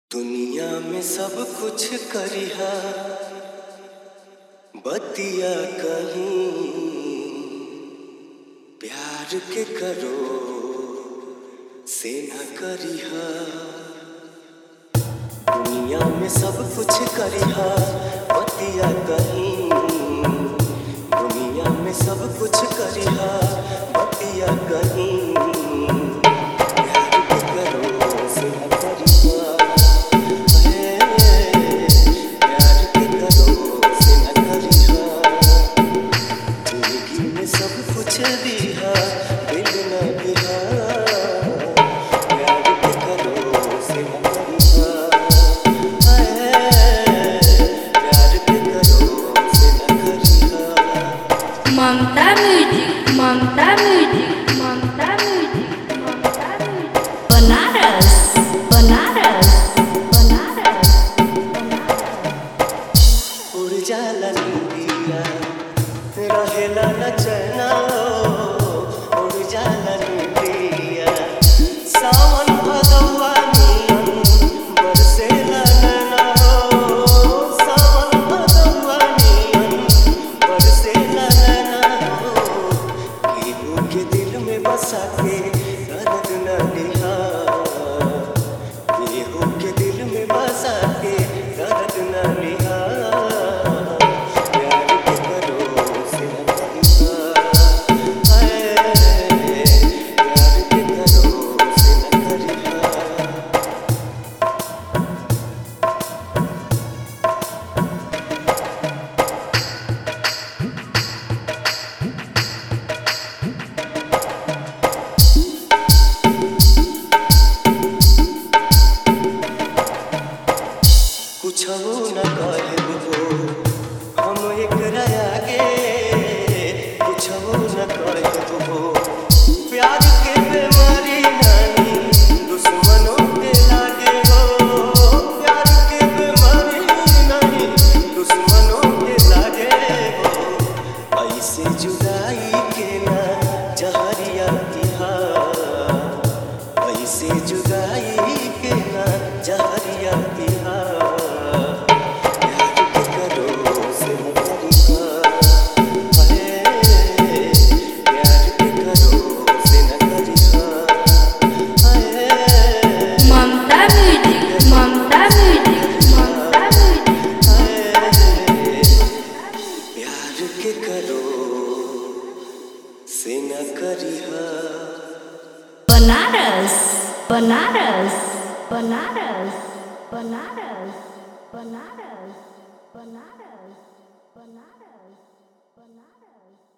दुनिया में सब कुछ करिहा बतिया कहीं प्यार के करो से न करिहा दुनिया में सब कुछ करिहा बतिया कहीं दुनिया में सब कुछ करिहा बतिया कहीं प्यार के करो से न करिहा प्यार के करो से न करिहा जिंदगी में सब कुछ दिहा दिल न दिहा प्यार के करो से न करिहा प्यार के करो से न करिहा Mamta music Mamta music Mamta music Mamta music Banaras Banaras Banaras उड़ जाला नींदिया रहेला न चैना हो उड़ जाला नींदिया सावन भदौआ नियन बरसेला नैना हो सावन भदौआ नियन बरसेला नैना हो केहू के दिल में बसा के दर्द न लिहा केहू के दिल में बसा के दर्द न लिहा प्यार के करो से न करिहा हाय, प्यार के करो से न करिहा कुछ न कहबो हम एकरा आगे कुछ न कहबो प्यार के बीमारी नहीं दुश्मनों के लागे हो प्यार के बीमारी नहीं दुश्मनों के लागे हो ऐसे जुदाई के ना जहरिया दिहा ऐसे जुदाई के ना जहरिया दिहा प्यार के करो से न करिहा हाय, प्यार के करो से न करिहा हाय, Mamta music Mamta music Mamta music प्यार के करो से न करिहा बनारस बनारस बनारस बनारस बनारस बनारस बनारस बनारस